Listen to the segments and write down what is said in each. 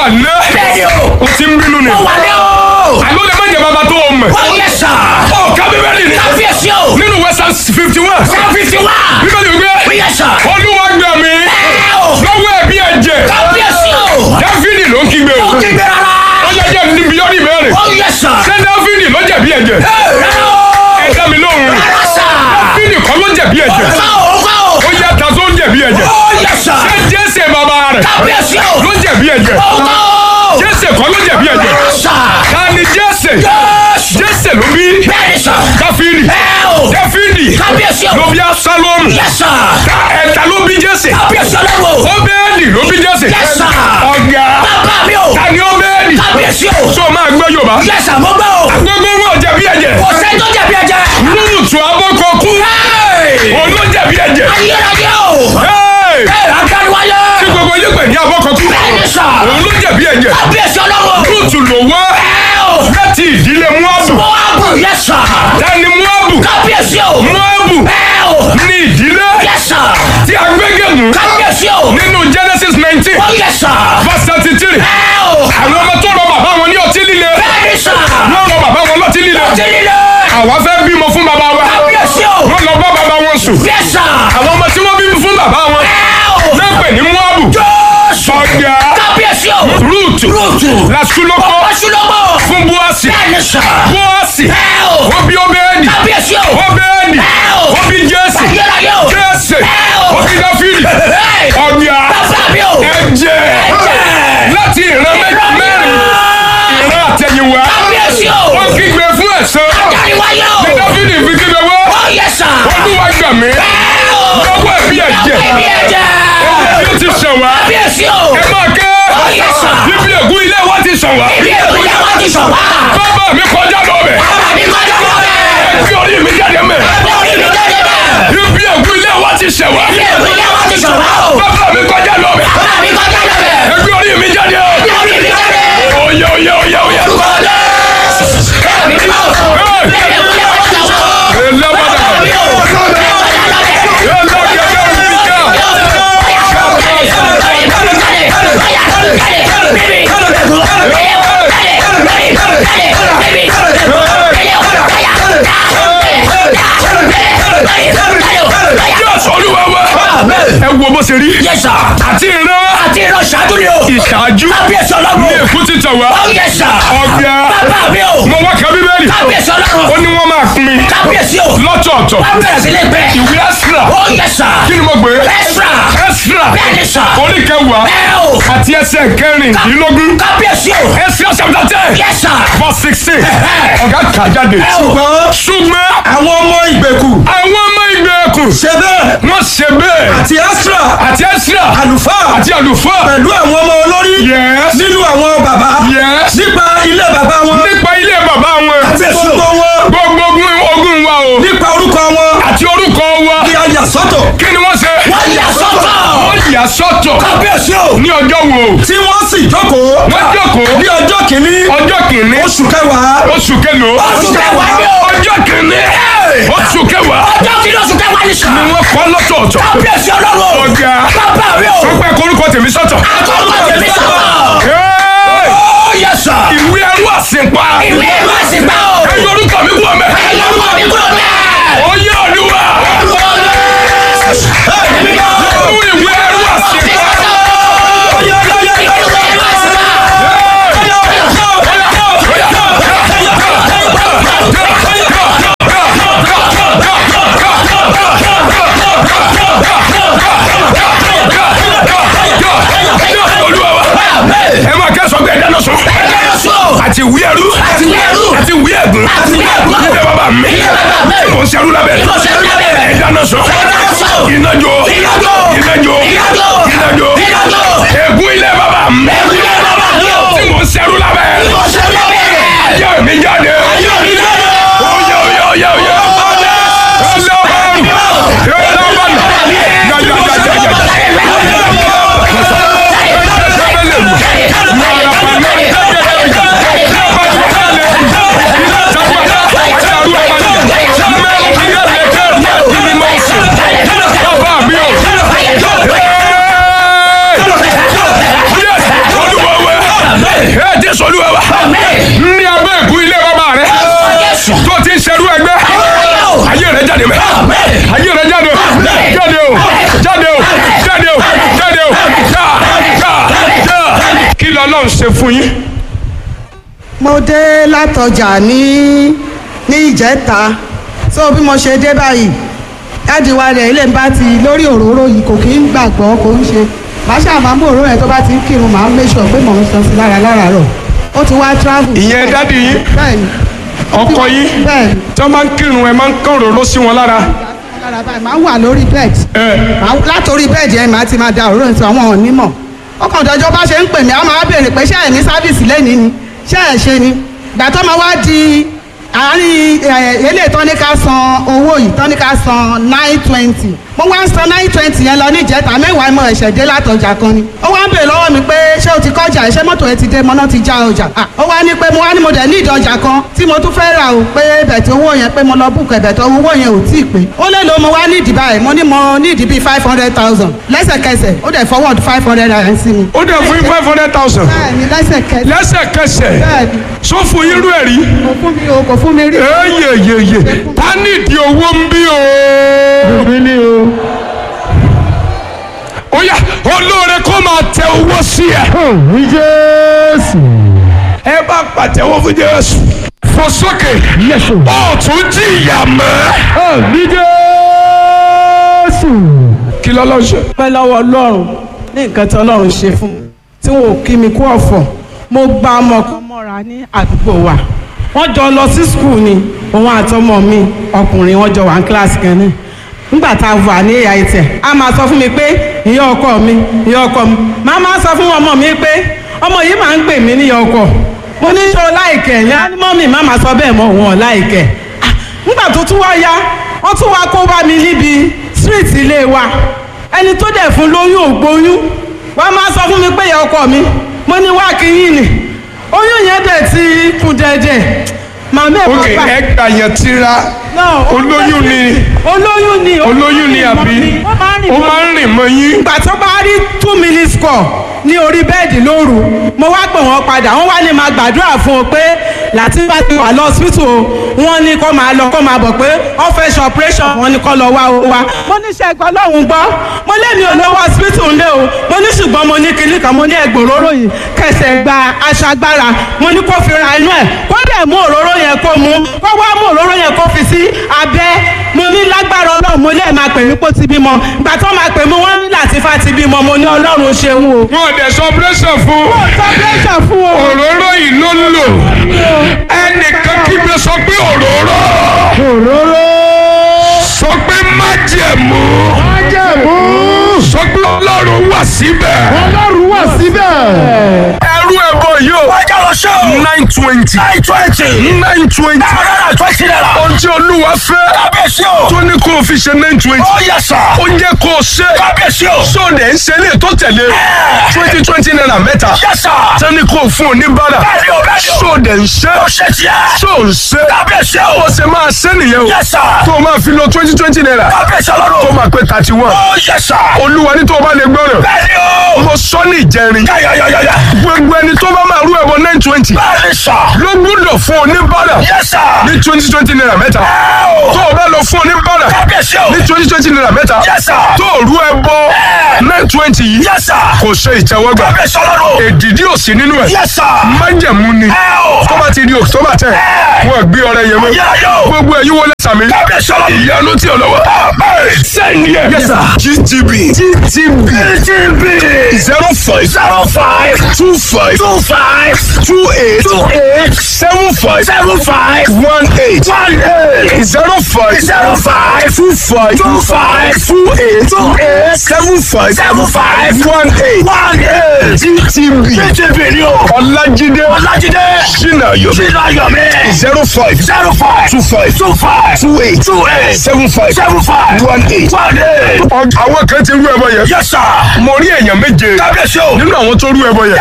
lé bẹ́ẹ̀ni o. o ti ń bínú ni ó wà ní o. àló lè má jẹ bàbá tó o mọ̀ ó yẹ sà. ọ ká bíbélì ni kábíyèsí o. nínú western fifty one seven fifty one. bíbélì ó wípé yẹ sà. olúwa gbà mí ẹ o. lọ́wọ́ ẹ̀bí ẹ̀jẹ̀ kábíyèsí o. dáfídì ló ń kígbe o ó kí gbé rárá. ó yẹ jẹ́ níbi yọ́rì mẹ́rin ó yẹ sà. ṣé dáfídì ló jẹ̀bi ẹ̀jẹ̀ ẹ rárá o. ẹ dá mi lóhùn rárá sà. dáfídì kọ́ ló jẹ̀bi ẹ̀jẹ̀ ọ̀gá o ọ̀gá o. ó yẹ ta tó ń jẹ̀bi ẹ̀jẹ̀ ó yẹ sà. ṣé jésè bàbá rẹ̀ kábíyèsí o. ló jẹ̀bi ẹ̀jẹ̀ ọ̀gá o. jésè kọ́ ló jẹ̀bi ẹ̀jẹ̀ rárá sà. ta ni jésè Jésù. jésè ló bí bẹ́ẹ̀ni sà. dáfídì ẹ o. dáfídì kábíyèsí o. ló bí asálọ́mù yẹ sà. ta ẹ̀ta ló bí jésè kábíyèsí ọlọ́run o. óbẹ́ẹ̀lì ló bí jésè Yes, sir. ọ̀gá bàbá mi o. ta ni óbẹ́ẹ̀lì kábíyèsí o. tó máa gbọ́ yorùbá yẹ sà mo gbọ́ o. gbogbo wọn jẹ̀bi ẹ̀jẹ̀ kò sẹ́ni tó jẹ̀bi ẹ̀jẹ̀. lúùtù abọ́kọ̀ kú òun ló jẹ̀bi ẹ̀jẹ̀ ayérayé o. Hey! ẹ agbaniwáyé. tí gbogbo yín pè ní abọ́kọ̀ kú bẹ́ẹ̀ni sà. òun ló jẹ̀bi ẹ̀jẹ̀ kábíyèsí ọlọ́run o. lúùtù ló wá ẹ o. láti ìdílé muabu mo wá bù yẹ sà. dání muabu kábíyèsí o. muabu ẹ o. ní ìdílé yẹ sà. tí a gbégémù kábíyèsí o. nínú genesis nineteen ó yẹ sà. verse thirty three ẹ o. àwọn ọmọ tó rọ bàbá wọn ní ọtí líle bẹ́ẹ̀ni sà. wọ́n rọ bàbá wọn lọ́tí líle ó ti líle. àwa fẹ́ bímọ fún bàbá wa kábíyèsí o. wọ́n lọ bá bàbá wọn sùn yẹ sà. àwọn ọmọ tí wọ́n bí fún bàbá wọn ẹ o. náà pè ní muabu jọ́sù. ọ̀gá kábíyèsí o. rúùtù rúùtù. làṣúlọ́kọ́ ọ̀ṣunlọ́gbọ̀. fún búọ́sì bẹ́ẹ̀ni sà. búọ́sì ẹ o. ó bí óbẹ́ẹ̀dì kábíyèsí o. óbẹ́ẹ̀dì ẹ o. ó bí jésì ayérayé o. jésì ẹ o. ó bí dáfídì Hey! ọ̀gá bàbá mi o. ẹ̀jẹ̀ Ẹ̀jẹ̀. láti ìran mẹ́- mẹ́rin ìran àtẹ̀yìnwá kábíyèsí o. ó kígbe fún ẹ̀san agbaniwáyé o. ní dáfídì fi kígbe wá ó yẹ sà. olúwa gbà mí ẹ o. lọ́wọ́ ẹ̀bí ẹ̀jẹ̀ ẹbí ẹ̀jẹ̀. ẹ̀jẹ̀ tí ó ti sàn wá kábíyèsí o. ẹ máa ké ó yẹ sà. bíbí ègún ilé wa ti sàn wá ibi èkó yẹ wá ti sọ̀ wá. bàbá mi kọjá lọ́bẹ̀ bàbá mi kọjá lọ bẹ́ẹ̀. kí orí mi jáde mẹ́ ẹgbẹ́ orí mi jáde bẹ́ẹ̀. bíbí ègún ilé wa ti sàn wá ibi èkó yẹ wá ti sọ̀ wá o. bàbá mi kọjá lọ́bẹ̀ bàbá mi kọjá lọ bẹ́ẹ̀. ẹgbẹ́ orí mi jáde o ẹgbẹ́ orí mi jáde. oyè oyè oyè oyè. orúkọ Jésù. ẹ̀mí mímọ́. ibi èkó yẹ wá ti sọ̀ wá o. Elabada. bàbá mi o. kọjá lọ bẹ́ẹ̀. Elagede Rubika. Jésù Olúwa wa. Ẹ wo bó ṣe rí. Yẹ́sà, Àti ìran àti ìran ṣáájú ni o. ìṣáájú Kábíyèsí ní ọlọ́run. èkó títàn wá. Ó yẹ́sà. Ọ̀gá. Bàbá mi o. Mo wá ka Bíbélì. Kábíyèsí Ó ọlọ́run. ní wọ́n máa pín Kábíyèsí o. lọ́tọ̀ọ̀tọ̀. Wọ́n bẹ̀rẹ̀ sí ní pẹ́. Ìwé Ẹ́sìrà. Ó yẹ́sà. Kí ni mo gbé? Ẹ́sìrà. Ẹ́sìrà. Bẹ́ẹ̀ni sà. Orí kẹwàá Ẹ o. àti ẹsẹ̀ kẹrìndínlógún. Kábíyèsí o. Ẹ́sìrà chapter ten. Yẹ́sà. verse sixteen. Ẹ̀hẹ́. Ọ̀gá kà jáde. Ẹ o. ṣùgbọ́n Ṣùgbọ́n àwọn ọmọ ìgbèkù àwọn ọmọ ìgbèkùn ṣe bẹ́ẹ̀ wọ́n ṣe bẹ́ẹ̀ àti Ẹ́sírà àti Ẹ́sìrà àlùfáà àti àlùfáà. pẹ̀lú àwọn ọmọ olórí Yes. nínú àwọn bàbá Yes. nípa ilé bàbá wọn nípa ilé bàbá wọn àti gbogbo wọn gbogbo ogun ogun wa o nípa orúkọ wọn àti orúkọ wa ní ayà sọ́tọ̀ kí ni wọ́n ṣe. Wọ́n yà sọ́tọ̀. wọ́n yà sọ́tọ̀ kábíyèsí o ní ọjọ́ wo tí wọ́n sì jókòó wọ́n jókòó ní ọjọ́ kìíní ọjọ́ kìíní oṣù kẹwàá oṣù kẹlòó Oṣù kẹwàá ni o. ọjọ́ kìíní oṣù kẹwàá Ọjọ́ kìíní oṣù kẹwàá ni sà. ni wọ́n kọ́ lọ́tọ̀ọ̀tọ̀ Kábíyèsí ọlọ́run. ọ̀gá Bàbá mi o. sọ pé korúkọ tèmi sọ́tọ̀. Akọ́kọ́ tèmi sọ̀rọ̀. Hey! Ó yẹ́sà. ìwé ẹrú àsìnpa Ìwé ìwé àsìgbà o. ẹ yọ orúkọ mi kú ọmọ ẹ. Ẹ̀yọ́ ọmọ mi kúrò bẹ́ẹ̀. ó yẹ olúwa nínú ìwé ẹrú àsìnpa. olúwa wa ẹ máa kẹ́sọ̀ pé ẹ̀dá náà sọ àti ìwé ẹrú Àti ìwé ẹrú. àti ìwé ẹ̀gún Àti ìwé ẹ̀gún. ilé bàbá mi Ilé bàbá mi. mo ń ṣerú lábẹ́ Mo ń ṣerú lábẹ́ rẹ̀. ẹ̀dá náà sọ náà sọ. iná jó Iná jó. iná jó Iná jó. iná jó Iná jó. ègún ilé bàbá mi tí mo ń ṣerú lábẹ́ ayé mi jáde oyè oyè oyè oyè ọlọ́run ọlọ́run bàbá mi ò. Yes, olúwa wẹ̀. jáde mẹ́ ayé rẹ jáde o jáde o jáde o jáde o jáde o já já já kí lọ́lọ́run ṣe fún yín. mo dé látọjà ní ní ìjẹta so bí mo ṣe dé báyìí dáàdi wa rẹ̀ ilé ń bá ti lórí òróró yìí kò kí ń gbàgbọ́ kò ń ṣe màá ṣàmà mú òróró yẹn tó bá ti ń kírun màá make sure pé mò ń san sí lára láràárọ̀ ó ti wá travel. ìyẹn dádì yín bẹ́ẹ̀ni ọkọ yín bẹ́ẹ̀ni tí wọ́n máa ń kírun ẹ̀ máa ń kán òróró sí wọn lára. lára báyìí màá wà lórí bed ẹ Màá- látòrí bẹ́ẹ̀dì ẹ̀ máa ti máa da òróró ìtọ́ àwọn onímọ̀ ọkàn ìdájọ́ bá ṣe ń pè mí á máa béèrè pé ṣé ẹ̀ ní sáfìsì lẹ́ni ni ṣé ẹ̀ ṣe ni ìgbà tó máa wá di àárín ilé tọ́níkà san owó yìí tọ́níkà san nine twenty mo wá ń san nine twenty yẹn lọ ní ìjẹta mẹ́wàá mo ẹ̀ṣẹ̀ dé látọjà kan ni ó wá ń béèrè lọ́wọ́ mi pé ṣé o ti kọjá ẹ̀ ṣé mọ́tò ẹ ti dé mọ́ná ti já ọjà Ah, ó wá ní pé mo wá ní mo dẹ̀ ní ìdọjà kan tí mo tún fẹ́ rà o pé bẹ̀tẹ̀ owó yẹn pé mo lọ búkọ̀ ẹ̀bẹ̀tẹ̀ owó yẹn ò tí ì pé ó lè lo mo wá ní ìdí báyìí mo ní mo ní ìdí bíi five hundred thousand lẹ́sẹ̀kẹsẹ̀ ó dẹ̀ forward five hundred naira sí mi. ó dẹ̀ fún yín five hundred thousand bẹ́ẹ̀ni lẹ́sẹ̀kẹsẹ̀ lẹ́sẹ̀kẹsẹ̀ bẹ́ẹ̀ni sọ fún yín rú ẹ̀ rí. kò fún mi o kò fún mi rí. eyeyeye ta nídìí owó ń bí o. ó yá olóore kó máa tẹ owó sí ẹ. ẹ bá pàtẹ́wọ́ fún jésù. fò sókè. ó tún jìyà mọ́. kí lọ́lọ́ ṣe. pẹ́ lọ́wọ́ ọlọ́run ní nǹkan tí ọlọ́run ṣe fún mi tí wọn ò kí mi kú ọ̀fọ̀ mo gba ọmọ kan mọ́ra ní àdúgbò wa wọ́n jọ lọ sí skul ni òun àtọmọ mi ọkùnrin wọ́n jọ wà ní kíláàsì kan náà nígbà tá a wà ní ẹ̀yà ìtẹ̀ a máa sọ fún mi pé ìyá ọkọ mi ìyá ọkọ mi màá máa sọ fún ọmọ mi pé ọmọ yìí máa ń gbè mí níyà ọkọ mo ní ṣó láìkẹ̀ yẹn á ní mọ́mì má máa sọ bẹ́ẹ̀ mọ́ òun ọ̀ láìkẹ̀ Ah, nígbà tó tún wá yá wọ́n tún wá kó bá mi níbi street ilé wa ẹni tó dẹ̀ fún lóyún ògbóyún wọ́n máa sọ fún mi pé ìyá ọkọ mi mo ní wá kíyìn ni oyún yẹn dẹ̀ ti kún dẹ̀dẹ̀ màmá ẹ̀ ok bàbá ẹ gbà yẹn tíra náà olóyún ni olóyún ni olóyún ni àbí ó máa ń rìn ó mọ́ máa ń rìn mọ́ yín. ìgbà tó bá rí two minutes call ní orí bẹ́ẹ̀dì lóru mo wá pè wọ́n padà wọ́n wá ní máa gbàdúrà fún un pé láti bá ti wà lọ hospital o wọ́n ní kó máa lọ kó máa bọ̀ pé wọ́n fẹ́ ṣe operation wọ́n ní kó lọ wá o wá. mo ní ṣe ẹgbẹ́ ọlọ́run gbọ́ mo lémi ò lówó hospital ńlẹ̀ o mo ní ṣùgbọ́n mo ní kinní kan mo ní ẹgbẹ́ òróró yìí kẹsẹ̀ gba aṣọ agbára mo ní kó fi ra inú ẹ̀ kó dẹ̀ mú òróró yẹn kó mu kó wá mú òróró yẹn kó fi sí abẹ́ mo ní lágbára ọlọ́run mo lè máa pè mí pé ó ti bímọ ìgbà tó máa pè mí wọ́n ní Làtífà ti bímọ mo ní ọlọ́run ṣeun o. wọn ò dẹ̀ sọ operation fún sọpẹ́sà fún o. òróró yìí ló ń lò ẹnìkan kígbe sọ pé òróró sọ pé májẹ̀mú sọ pé ọlọ́run wà síbẹ̀ ọlọ́run wà síbẹ̀. ẹrú ẹ̀bọ yìí o wájà lọ ṣe o. nine twenty nine twenty. nine twenty náírà twenty naira. ohun tí olúwa fẹ́ kábíyèsí o. tó ní kó o fi ṣe nine twenty ó yẹ sà. ó jẹ́ kó o ṣe kábíyèsí o. sóòdẹ̀ ń ṣe ilé tó tẹ̀lé twenty twenty naira mẹ́ta yẹ sà. tẹ́ni kó o fún oníbàárà bẹ́ẹ̀ni o bẹ́ẹ̀ni o. sóòdẹ̀ ń ṣe ó ṣe tiẹ̀. sóò ń ṣe kábíyèsí o. ó ṣe máa ṣe nìyẹn o yẹ sà. tó o máa fi lo twenty twenty naira kábíyèsí tó ọlọ́run. máa pé thirty one ó yẹ sà. olúwa ní tó o bá lè gbọ́rọ̀ bẹ́ẹ̀ni o. mo sọ ní ìjẹrin yáyáyáyá. gbogbo ẹni tó bá máa rú ẹ̀wọ̀ nine twenty bẹ́ẹ̀ni sà. ló gbúdọ̀ fún oníbàárà yẹ sà. ní twenty twenty naira mẹ́ta ẹ o. tó o bá lọ fún oníbàárà kábíyèsí o. ní twenty twenty naira mẹ́ta yẹ sà. tó o rú ẹbọ nine twenty yìí yẹ sà. kò ṣe ìtẹ́wọ́gbà kábíyèsí ọlọ́run. èdìdí ò sí nínú ẹ̀ yẹ sà. májẹ̀mú ni ẹ o. tó bá ti di october ten wọ́n gbé ọrẹ yẹn mọ́ yáyá o. gbogbo ẹ̀yin wọlé sàmì kábíyèsí ọlọ́run. ìyanu tí ò lọ́wọ́ sẹ́ni ẹ̀ Yes, sir. gtb gtb TTB. zero five zero five two five two five two eight two eight seven five seven five one eight one eight zero five zero five two five two five two eight two eight seven five seven five one eight one eight. gtb TTB ni o. ọlájídé Ọlájídé. sinayo Sínú Ayọ̀mí. zero five zero five two five two five two eight two eight seven five seven five one eight. one eight. àwọn kan ti rú ẹbọ yẹn Yes sir. mo rí èèyàn méje Kábíyèsí o. nínú àwọn tó rú ẹbọ yẹn Yes sir.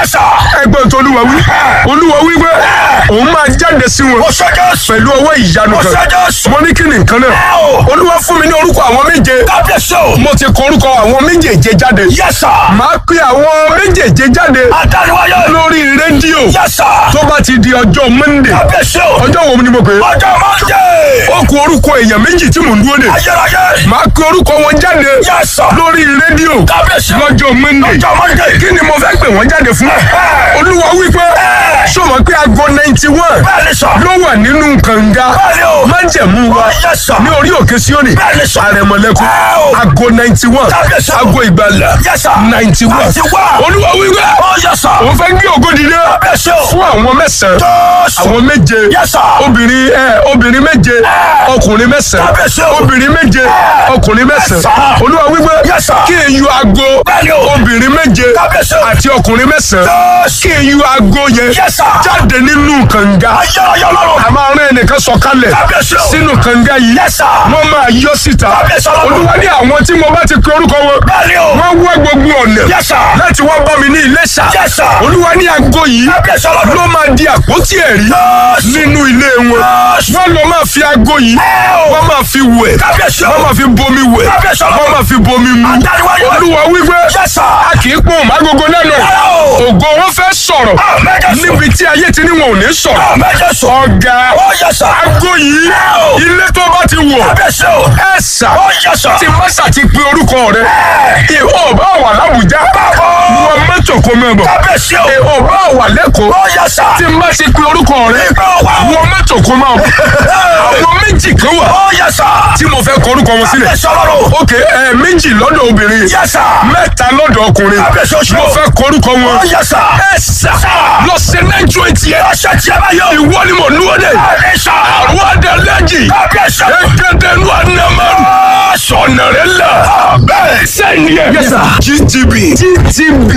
ẹgbẹ́ tó olúwa wí olúwa wí pé òun máa jáde sí wọn Ó ṣe Jésù. pẹ̀lú ọwọ́ ìyanu Ó ṣe kan Jésù. mo ní kí ni nǹkan náà olúwa fún mi ní orúkọ àwọn méje Kábíyèsí o. mo ti kọ orúkọ àwọn méjèèje jáde Yes sir. màá pe àwọn méjèèje jáde Adániwáyé. lórí rédíò Yes sir. tó bá ti di ọjọ́ monday Kábíyèsí o. ọjọ́ wo ni mo pè é Ọjọ́ Monday. ó kù orúkọ èèyàn méjì tí mò ń dúró dè Ayérayé. màá pe orúkọ wọn jáde Yes sir. lórí rédíò Kábíyèsí. lọ́jọ́ monday Ọjọ́ Monday. kí ni mo fẹ́ pè wọ́n jáde fún olúwa wípé sọmọ pé aago ninety one Bẹ́ẹ̀ni sọ. ló wà nínú kànga Bẹ́ẹ̀ni o. májẹ̀mú wa Yes sir. ní orí òkè síónì Bẹ́ẹ̀ni sọ. àrẹ̀mọ̀lẹ́kùn Ẹ o. aago ninety one Kábíyèsí. aago ìgbàlà Yes sir. ninety one 91. olúwa wípé Ó yes sir. òun fẹ́ gbé ògo dìde Kábíyèsí o. fún àwọn mẹ́sàn-án Jésù. àwọn méje Yes sir. obìnrin ẹ obìnrin méje ọkùnrin mẹ́sàn-án Kábíyèsí o. obìnrin méje ọkùnrin mẹ́sàn-án sir. olúwa wípé Yes sir. kí n yọ aago Bẹ́ẹ̀ni o. obìnrin méje Kábíyèsí o. àti ọkùnrin mẹ́sàn-án Jésù. kí n yọ aago yẹn Yes sir. jáde nínú kànga Ayérayé Ọlọ́run. a máa rán ẹnìkan sọ̀kalẹ̀ Kábíyèsí o. sínú kànga yìí Yes sir. wọ́n máa yọ síta Kábíyèsí Ọlọ́run. olúwa ní àwọn tí mo bá ti pe orúkọ wọn Bẹ́ẹ̀ni o. wọ́n wá gbogbo ọ̀nà Yes sir. láti wá bá mi ní Iléṣà Yes sir. olúwa ní aago yìí Kábíyèsí Ọlọ́run. ló máa di àpótí ẹ̀rí Jésù. nínú ilé wọn Jésù. wọ́n lọ máa fi aago yìí Ẹ o. wọ́n máa fi wẹ̀ Kábíyèsí o. wọ́n máa fi bomi wẹ̀ Kábíyèsí Ọlọ́run. wọ́n máa fi bomi mu Adániwáyé. olúwa wípé Yes sir. a kì í pọ́n mágogo lẹ́nu ẹ̀ Rárá o. ògo wọn fẹ́ sọ̀rọ̀ Àmín Jésù. níbi tí ayé ti ní wọn ò ní sọ̀rọ̀ Àmín Jésù. ọ̀gá Ó yes sir. aago yìí Ẹ o. ilé tó bá ti wọ̀ Kábíyèsí o. ẹ̀ sà Ó yes sir. tí mọ́sà ti pe orúkọ rẹ̀ ìhó bá wà lábùjá wọ́n mọ́tò kó mẹ́bọ̀ Kábíyèsí o. ìhó bá wà lẹ́kọ̀ọ́ Ó yes sir. tí má ti pe orúkọ rẹ̀ Ìgbà wà. wọ́n mọ́tò kó máa bọ̀ àwọn méjì kan wà Ó yes sir. tí mo fẹ́ kọ orúkọ wọn sílẹ̀ Kábíyèsí Ọlọ́run. ok ẹ méjì lọ́dọ̀ obìnrin Yes sir. mẹ́ta lọ́dọ̀ ọkùnrin Kábíyèsí oṣù. mo fẹ́ kọ orúkọ wọn Ó yes sir. ẹ sà lọ sí nẹ́jọ́ etí ẹ Ọṣẹ tí a bá yọ. ìwọ ni mo dúró dé Bẹ́ẹ̀ni sọ. àwọn adẹ́lẹ́jì Kábíyèsí o. ẹgbẹ́dẹ́ nu anamaru sọ̀nà rẹ̀ la bẹ́ẹ̀ sẹ́ni ẹ̀ Yes, sir. GTB GTB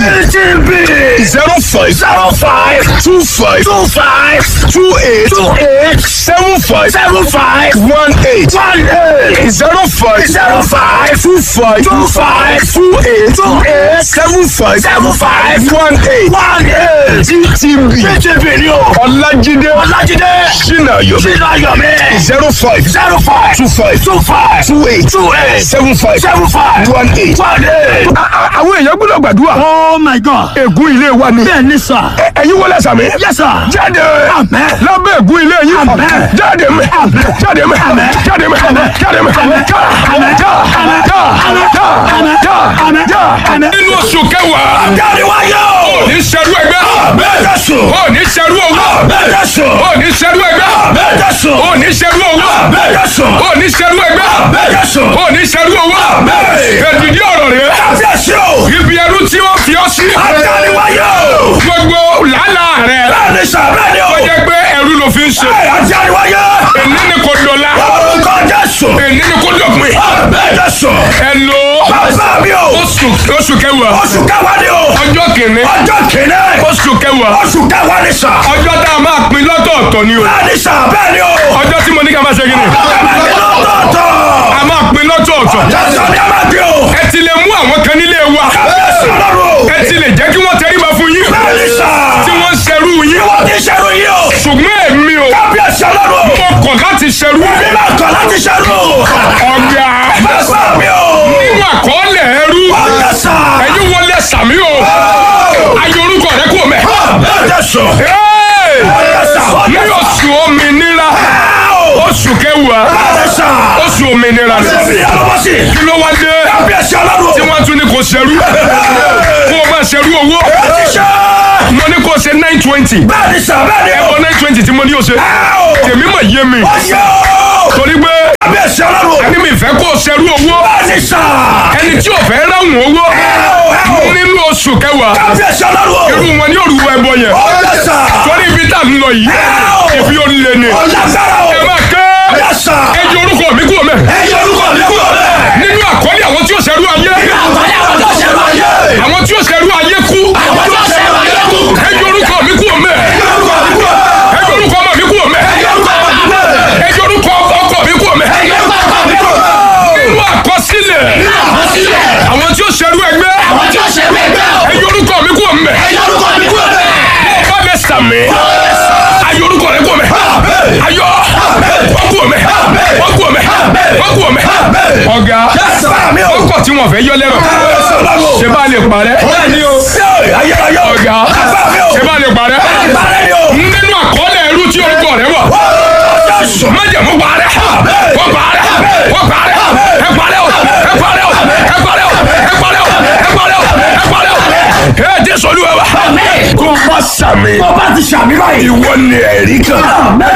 TTB. zero five Zero five. two five Two five. two eight Two eight. seven five Seven five. one eight One eight. zero five Zero five. two five Two five. two eight Two eight. seven five Seven five. one eight One eight. GTB TTB ni o. Ọlájídé Ọlájídé. Ṣínàyọ̀ Sínú Ayọ̀mí. zero five Zero five. two five Two five. two eight Two eight. seven five Seven five. one eight. One eight. àwọn èèyàn gbọ́dọ̀ gbàdúrà Oh my God. ègún ilé wa ni Bẹ́ẹ̀ ni sà. ẹ̀yin wọlé sàmì Yes sir. jáde Amen. lábẹ́ ègún ilé yìí Amen. jáde mẹ́ jáde mẹ́ Amen. jáde mẹ́ Amen. jáde mẹ́ Amen. já Amen. já Amen. já Amen. já Amen. já Amen. já. Amen. nínú oṣù kẹwàá Dáríwáyé o. ní sẹ́rú ẹgbẹ́ Bẹ́ẹ̀ Jésù. ó ní sẹ́rú owó Bẹ́ẹ̀ Jésù. ó ní sẹ́rú ẹgbẹ́ Bẹ́ẹ̀ Jésù. ó ní sẹ́rú owó Bẹ́ẹ̀ Jésù. ó ní sẹ́rú ẹgbẹ́ Bẹ́ẹ̀ Jésù. ó ní sẹ́rú owó Bẹ́ẹ̀. èdìdí ọ̀rọ̀ rẹ̀ Kábíyèsí o. ibi ẹrú tí wọ́n fi ọ́ sí Dáríwáyé o. gbogbo làálàá rẹ̀ Bẹ́ẹ̀ ni sà. Bẹ́ẹ̀ ni o. ó jẹ́ pé ẹrú ló fi ń ṣe Dáríwáyé. èní ni kò dọ̀la Orúkọ Jésù. èní ni kò dọ̀pin Bẹ́ẹ̀ Jésù. ẹ lo Bàbá mi o. oṣù oṣù kẹwàá Oṣù kẹwàá ni o. ọjọ́ kìíní Ọjọ́ kìíní. oṣù kẹwàá Oṣù kẹwàá ni sà. ọjọ́ tá a máa pín lọ́tọ̀ọ̀tọ̀ ni o Bẹ́ẹ̀ ni sà. Bẹ́ẹ̀ ni o. ọjọ́ tí mo ní ká máa ṣe kí ni Lọ́tọ̀ọ̀tọ̀. a máa pín lọ́tọ̀ọ̀tọ̀ Jésù ni a máa gbé o. ẹ ti lè mú àwọn kan nílé wa Kábíyèsí Ọlọ́run. ẹ ti lè jẹ́ kí wọ́n tẹríba fún yín Bẹ́ẹ̀ ni sà. tí wọ́n ń ṣerú yín Wọ́n ti ṣerú yìí o. ṣùgbọ́n èmi o Kábíyèsí Ọlọ́run. mo kọ̀ láti ṣerú Bí máa kọ̀ láti ṣerú. ọ̀gá Bàbá mi o. nínú àkọọ́lẹ̀ ẹrú Ọjọ́ sà. ẹ̀yin wọlé sàmí o ayé orúkọ rẹ kú mẹ́. Ọjọ́ sọ. Hey! Ọjọ́ sà. ní oṣù òmìnira oṣù kẹwàá Ọjọ́ sà. oṣù òmìnira ni Bí alọ́wọ́ sí. kí ló wá dé Kábíyèsí Ọlọ́run. tí wọ́n tún ní kò ṣerú kó o bá ṣerú owó Ti ṣe. mo ní kó o ṣe nine twenty Bẹ́ẹ̀ ni sà. Bẹ́ẹ̀ ni o. ẹ̀bọ nine twenty tí mo ní o ṣe tèmi mà yé mi Ọjọ́. torí pé Kábíyèsí Ọlọ́run. ẹni mi fẹ́ kó o ṣerú owó Bẹ́ẹ̀ ni sà. ẹni tí ò fẹ́ ráhùn owó nínú oṣù kẹwàá Kábíyèsí Ọlọ́run. irú wọn ní òrùwọ ẹbọ yẹn Ọjọ́ sà. torí ibi tá a ń lọ yìí ibi ó lé ni Ọlágbára o. ẹ máa ké Ọjọ́ sà. ẹ jẹ orúkọ mi kúrò mẹ́ Ẹyẹ orúkọ mi kúrò bẹ́ẹ̀. nínú àkọlé àwọn tí ó ṣerú ayé Àgbáyé àwọn tó ṣẹ̀rù ayé. àwọn tí ó ṣerú ayé kú Àwọn tó ṣẹ̀rù ayé kú. ẹ jẹ orúkọ mi kúrò mẹ́ Ẹyẹ orúkọ mi kúrò bẹ́ẹ̀. ẹ jẹ orúkọ ọmọ mi kúrò mẹ́ Ẹyẹ orúkọ mi kúrò bẹ́ẹ̀. ẹ jẹ orúkọ ọkọ mi kúrò mẹ́ Ẹyẹ orúkọ mi kúrò bẹ́ẹ̀. nínú àkọsílẹ̀ Àkọsílẹ̀. àwọn tí ó ṣerú ẹgbẹ́ Àwọn tí ó ṣẹ̀rù ẹgbẹ́ o. ẹ jẹ orúkọ mi kúrò mẹ́ Ẹyẹ orúkọ mi kúrò bẹ́ẹ̀. sàmì ayọ̀ orúkọ rẹ kò mẹ́ ayọ̀ wọ́n kú omi wọ́n kú omi wọ́n kú omi. ọ̀gá ọkọ̀ tí wọ́n fẹ́ yọ lẹ́rọ̀ ṣé bá lè parẹ́ ọ̀gá ṣé bá lè parẹ́ nínú àkọọ́lẹ̀ ẹrú tí orúkọ rẹ wà májẹ̀mú parẹ́ wọ́n parẹ́ wọ́n parẹ́ ẹ parẹ́ o ẹ parẹ́ o ẹ parẹ́ o ẹ parẹ́ o ẹ parẹ́ o ẹ parẹ́ o ẹ jẹ́ sọ́lú ẹ wa kó bá sàmì Bọ́ bá ti ṣàmì báyìí. ìwọ ni ẹ̀rí kan.